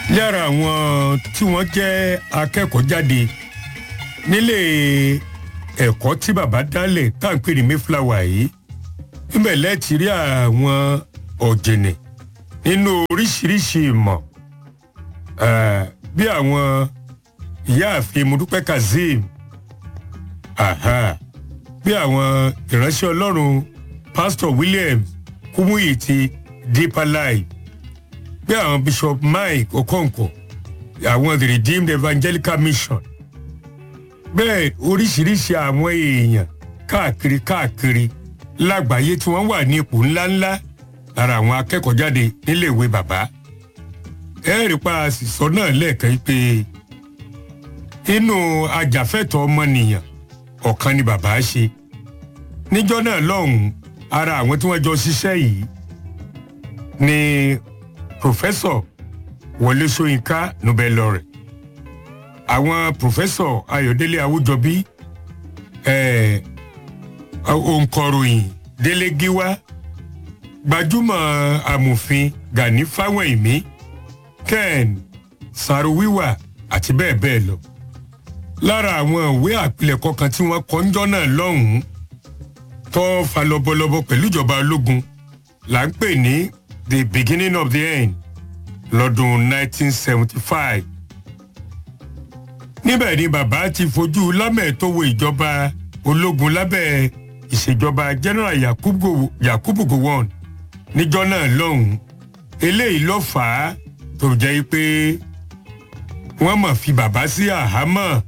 lára àwọn tí wọ́n jẹ́ akẹ́kọ̀ọ́ jáde nílé ẹ̀kọ́ tí bàbá dálẹ̀ tá à ń pè ní mayflower yìí níbẹ̀ lẹ́ẹ̀tì rí àwọn ọ̀jìnì nínú oríṣiríṣi ìmọ̀ eh, bí àwọn ìyáàfin mudupẹ́ kazeem aha, bí àwọn ìránṣẹ́ ọlọ́run pastor williams kúmúyì ti deeper life bí àwọn bishop mike okonkwo àwọn the redeemed evangelical mission bẹ́ẹ̀ oríṣiríṣi àwọn èèyàn káàkiri káàkiri lágbàáyé tí wọ́n wà ní ipò ńláńlá lára àwọn akẹ́kọ̀ọ́ jáde níléèwé bàbá ẹ̀rí pa àṣìṣọ́ náà lẹ́ẹ̀kan pé inú ajàfẹ́tọ̀ọ́ ọmọnìyàn ọ̀kan ni bàbá ṣe níjọ́ náà lọ́hùn-ún ara àwọn tí wọ́n jọ ṣiṣẹ́ yìí ni pòfẹ́sọ̀ wọlé ṣóyínká nobel laureate àwọn pòfẹ́sọ̀ ayọ̀délé awújọbí eh, òǹkọ̀ròyìn délé gíwá gbajúmọ̀ amòfin gani fáwẹ̀mí ken saruwiwa àti bẹ́ẹ̀ bẹ́ẹ̀ lọ lára àwọn ìwé àpilẹ̀kọ kan tí wọ́n kọ ńjọ́ náà lọ́hùn-ún tó fa lọ́bọ̀lọ́bọ̀ pẹ̀lú ìjọba ológun là ń pè ní the beginning of the end lọ́dún 1975 níbẹ̀ ni bàbá ti fojú lámẹ̀tọ́wọ́ ìjọba ológun lábẹ́ ìṣèjọba general yakubu yakubu gowon níjọ́ náà lọ́hùn-ún eléyìí ló fà á tó jẹ́ pé wọ́n mọ̀ fi bàbá sí àhámọ́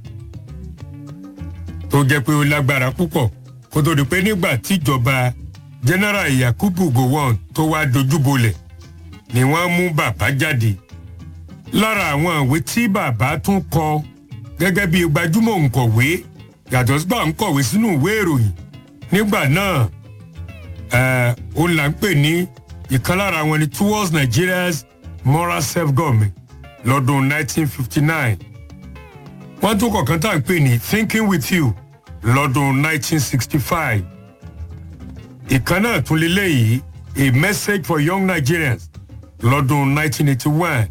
tó jẹ́ pé ó lágbára púpọ̀ kó tó di pé nígbà tíjọba general yakubu gowon tó wá dojúbolẹ̀ ni wọ́n mú bàbá jáde lára àwọn ìwé tí bàbá tún kọ gẹ́gẹ́ bí gbajúmọ̀ òǹkọ̀wé yàtọ̀ sí bá ń kọ̀wé sínú ìwé ìròyìn nígbà náà ó là ń pè ní ìkan lára wọn ni towards nigeria's moral self-government lọ́dún 1959 wọ́n tún kọ̀ọ̀kan tá à ń pè ní thinking with you lọ́dún 1965 ìkan náà tún lélẹ́yìí a message for young nigerians lọ́dún 1981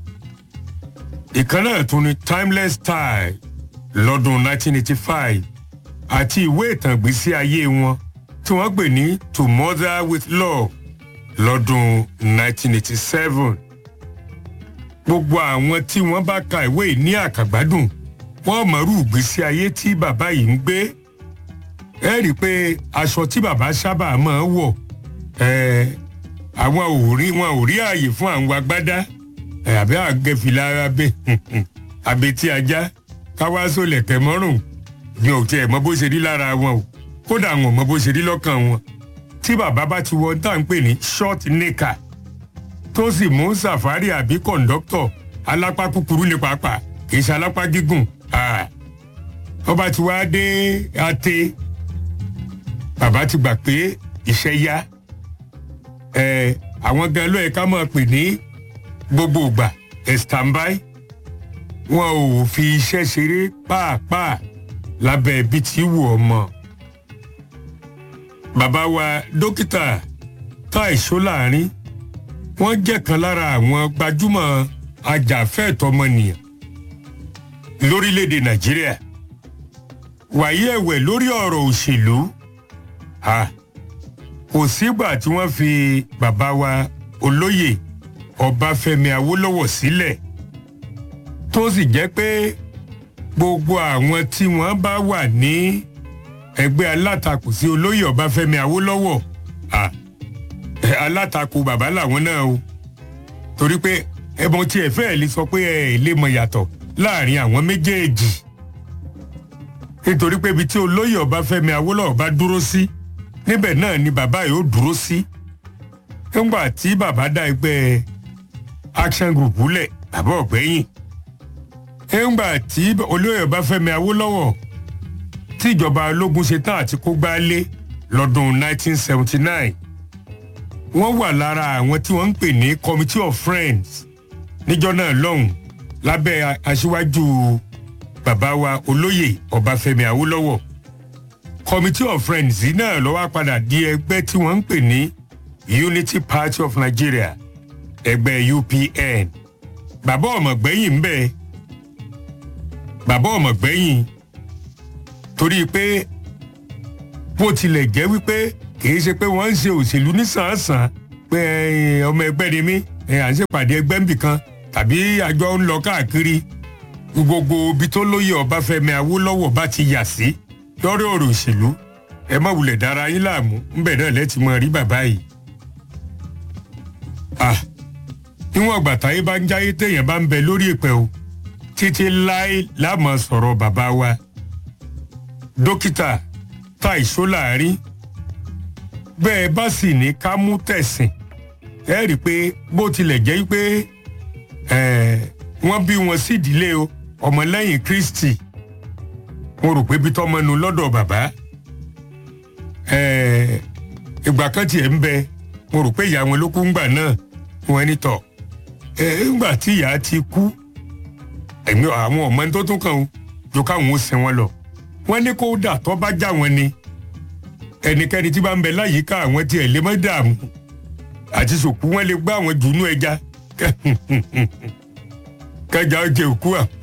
ìkan náà tún ní timeless style lọ́dún 1985 àti ìwé ìtàn ìgbésí ayé wọn tí wọ́n pè ní to mother with love lọ́dún 1987 gbogbo àwọn tí wọ́n bá ka ìwé yìí ní àkàgbádùn wọ́n mọ̀rú ìgbésí ayé tí bàbá yìí ń gbé ẹ rí i pé aṣọ tí bàbá sábà máa ń wọ̀ àwọn ò rí wọn ò rí ààyè fún àwọn agbádá àbí àgẹ̀fìlà abẹ abetí ajá káwáṣó lẹ̀kẹ̀ mọ́rùn ni ò tiẹ̀ mọ bó ṣe rí lára wọn o kódà wọn ò mọ bó ṣe rí lọ́kàn wọn tí bàbá bá ti wọ tá à ń pè ní short nika tó sì mú sàfárì àbí kọ̀ǹdọ́tọ̀ alápá kúkúrú ní pàápàá kì í ṣe alápá gígùn ọba tí wàá dé ate bàbá ti gbà pé iṣẹ́ yá àwọn gan ló yẹ ká máa pè ní gbogbo ìgbà ẹ̀ standby wọn ò fi iṣẹ́ ṣeré pàápàá lábẹ́ ibi tí wù ọ́ mọ́. bàbá wa dókítà táì ṣóláàrin wọ́n jẹ́ kan lára àwọn gbajúmọ̀ ajàfẹ́ẹ̀tọ́mọnìyàn lórílẹ̀‐èdè nàìjíríà wàyí ẹ̀wẹ̀ lórí ọ̀rọ̀ òṣèlú kò sígbà tí wọ́n fi bàbá wa olóyè ọbáfẹ́mi awólọ́wọ̀ sílẹ̀ tó sì jẹ́ pé gbogbo àwọn tí wọ́n bá wà ní ẹgbẹ́ alátakò sí olóyè ọbáfẹ́mi awólọ́wọ̀ alátakò bàbá làwọn náà o torí pé ẹbọn tí ẹ fẹ́ lè sọ pé ẹ lè mọ yàtọ̀ láàrin àwọn méjèèjì nítorí pé ibi tí olóyè ọbáfẹ́mi awólọ́wọ̀ bá dúró sí níbẹ̀ náà ni bàbá yìí ó dúró sí nígbà tí bàbá dá ẹgbẹ́ action group lẹ̀ bàbá ọ̀gbẹ́yìn nígbà tí olóyè ọbáfẹ́mi awólọ́wọ̀ tí ìjọba ológun ṣe tán àti kó gbálé lọ́dún 1979 wọ́n wà lára àwọn tí wọ́n ń pè ní committee of friends níjọ́ náà lọ́hùn lábẹ́ aṣíwájú bàbá wa olóyè ọbáfẹ́mi awólọ́wọ̀ committee of friends yìí náà ló wá padà di ẹgbẹ́ tí wọ́n ń pè ní unity party of nigeria ẹgbẹ́ upn bàbá ọmọ gbẹ̀yìn ń bẹ bàbá ọmọ gbẹ̀yìn torí pé bó tilẹ̀ jẹ́ wípé kìí ṣe pé wọ́n ń ṣe òṣèlú nísànsàn pé ọmọ ẹgbẹ́ ni mí à ń ṣèpàdé ẹgbẹ́ ń bì kan tàbí àjọ ń lọ káàkiri gbogbo ibi tó lóye Ọbáfẹ́mi Awólọ́wọ̀ bá ti yà sí lórí ọ̀rọ̀ òṣèlú ẹ má wulẹ̀ dára yín láàmú ńbẹ̀ náà lẹ́tì mọ́ rí bàbá yìí. níwọ̀n ìgbà táyé bá ń jáyé téèyàn bá ń bẹ lórí ìpẹ́ o títí láé láàmú sọ̀rọ̀ bàbá wa dókítà táì sólàárín bẹ́ẹ̀ bá sì ní ká mú tẹ̀sìn ẹ rí i pé bó tilẹ̀ jẹ́ pé wọ́n bí wọn sí ìdílé o ọmọlẹ́yìn Kristi mo rò pé bí tọ́mọ nu lọ́dọ̀ bàbá ìgbà kan tiẹ̀ ń bẹ mo rò pé ìyá wọn ló kú ńgbà náà wọn ní tọ̀ ńgbà tí ìyá ti kú ẹ̀mí àwọn ọmọ tó tún kàn ó jọ káwọn ó sin wọn lọ wọ́n ní kó dà tọ́ bá já wọn ni ẹnikẹ́ni tí bá ń bẹ láyìíká àwọn tiẹ̀ lè má dààmú àti sòkú wọn lè gbá àwọn jùnú ẹja kẹjà ó jẹ òkú à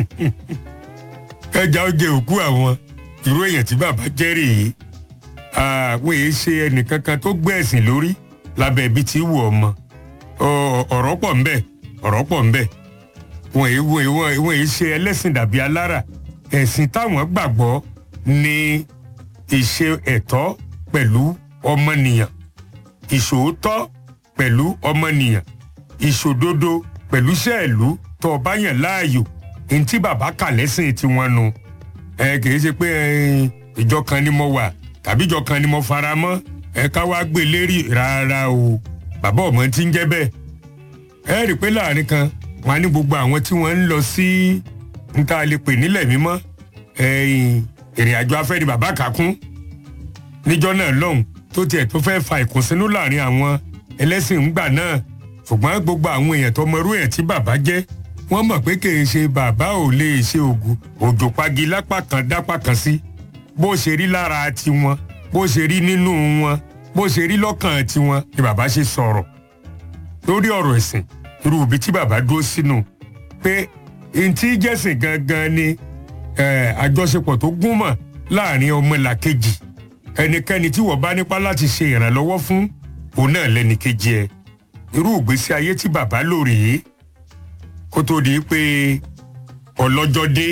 kẹjà ó jẹ òkú àwọn irú èèyàn tí bàbá jẹ́ rèé àwọn èyí ṣe ẹnìkankan tó gbé ẹ̀sìn lórí lábẹ́ ibi tí wù ọmọ ọ̀rọ̀ pọ̀ ńbẹ ọ̀rọ̀ pọ̀ ńbẹ wọn èyí wọn wọn èyí ṣe ẹlẹ́sìn dàbí alára ẹ̀sìn táwọn gbàgbọ́ ní ìṣe ẹ̀tọ́ pẹ̀lú ọmọnìyàn ìṣòótọ́ pẹ̀lú ọmọnìyàn ìṣòdodo pẹ̀lú sẹ́ẹ̀lú tó o bá yàn láàyò ní tí bàbá kà lẹ́sìn tiwọn nu ẹ kì í ṣe pé ìjọ kan ni mo wà tàbí ìjọ kan ni mo fara mọ́ ẹ ká wá gbé lérí rárá o bàbá ọmọ tí ń jẹ́ bẹ́ẹ̀ ẹ rí i pé láàrin kan wọn á ní gbogbo àwọn tí wọ́n ń lọ sí níta lè pè nílẹ̀ mímọ́ ìrìn àjò afẹ́ ni bàbá kà kún níjọ́ náà lọ́hùn tó tiẹ̀ tó fẹ́ fa ìkùnsínú láàrin àwọn ẹlẹ́sìn ńgbà náà ṣùgbọ́n gbogbo àwọn èèyàn tó mọrú ẹ̀ tí bàbá jẹ́ wọ́n mọ̀ pé kì í ṣe bàbá ò lè ṣe ògùn òjò pagi lápá kan dápá kan sí bó ṣe rí lára tiwọn bó ṣe rí nínú wọn bó ṣe rí lọ́kàn tiwọn ni bàbá ṣe sọ̀rọ̀ lórí ọ̀rọ̀ ẹ̀sìn irú ibi tí bàbá dúró sínú pé ntí jẹ́sìn gangan ni àjọṣepọ̀ tó gúnmọ̀ láàrin ọmọlàkejì ẹnikẹ́ni tí wọ́n bá nípa láti ṣe ìrànlọ́wọ́ fún òun náà lẹ́nìkejì ẹ̀ irú ìgbésí ayé tí bàbá lò rèé kó tó di pé ọlọ́jọ́ dé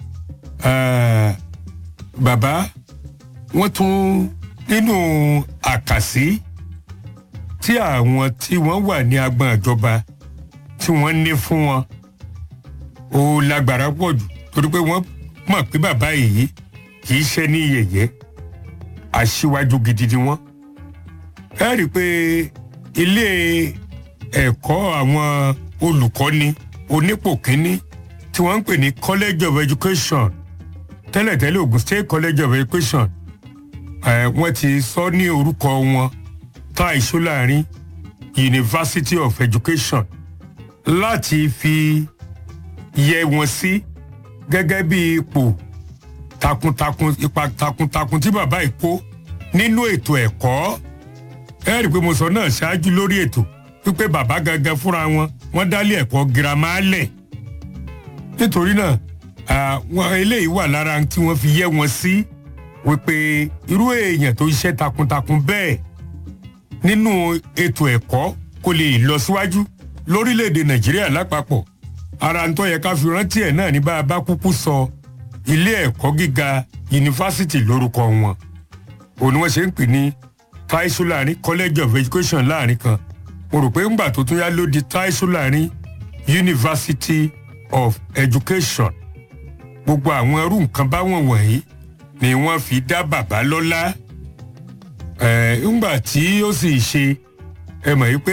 bàbá wọ́n tún nínú àkàsí tí àwọn tí wọ́n wà ní agbọn ìjọba tí wọ́n ní fún wọn ó lágbára pọ̀ jù torí pé wọ́n mọ̀ pé bàbá yìí kì í ṣe ní yẹ̀yẹ́ aṣíwájú gidi ni wọ́n. ẹ rí i pé ilé ẹ̀kọ́ àwọn olùkọ́ni onípò kínní tí wọ́n ń pè ní college of education tẹ́lẹ̀tẹ́lẹ̀ Ogun State college of education wọ́n ti sọ ní orúkọ wọn Tai Solarin University of Education láti fi yẹ wọn sí gẹ́gẹ́ bí ipò takuntakun ipa takuntakun tí bàbá yìí kó nínú ètò ẹ̀kọ́ ẹ rí i pé mo sọ náà ṣáájú lórí ètò wípé bàbá gangan fúnra wọn wọ́n dálé ẹ̀kọ́ girama lẹ̀ nítorí náà àwọn eléyìí wà lára tí wọ́n fi yẹ wọn sí wípé irú èèyàn tó ṣiṣẹ́ takuntakun bẹ́ẹ̀ nínú ètò ẹ̀kọ́ kò lè lọ síwájú lórílẹ̀‐èdè nàìjíríà lápapọ̀ ara ń tó yẹ ká fi rántí ẹ̀ náà ní bá a bá kúkú sọ ilé ẹ̀kọ́ gíga yunifásitì lórúkọ wọn òun ni wọ́n ṣe ń pè ní Tai Solarin College of Education láàrin kan mo rò pé ńgbà tó tún yá ló di Tai Solarin University of Education gbogbo àwọn ẹrú nǹkan báwọn wọ̀nyí ni wọ́n fi dá bàbá lọ́lá ńgbà tí ó sì ṣe ẹ mọ̀ yìí pé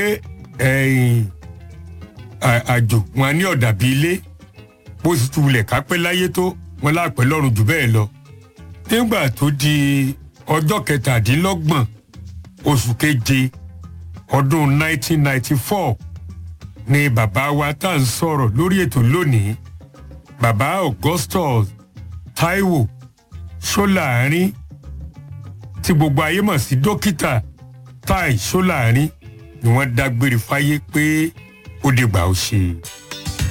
àjò wọn ní ọ̀dà bíi ilé bó sì tún wulẹ̀ kápẹ́ láyé tó wọn láàpẹ́ lọ́rùn jù bẹ́ẹ̀ lọ. nígbà tó di ọjọ́ kẹtàdínlọ́gbọ̀n oṣù keje ọdún 1994 ni bàbá wa tá à ń sọ̀rọ̀ lórí ètò lónìí bàbá Augustus Taiwo Solarin tí gbogbo ayé mọ̀ sí dókítà Tai Solarin ni wọ́n dágbére fáyé pé ó dìgbà ó ṣe.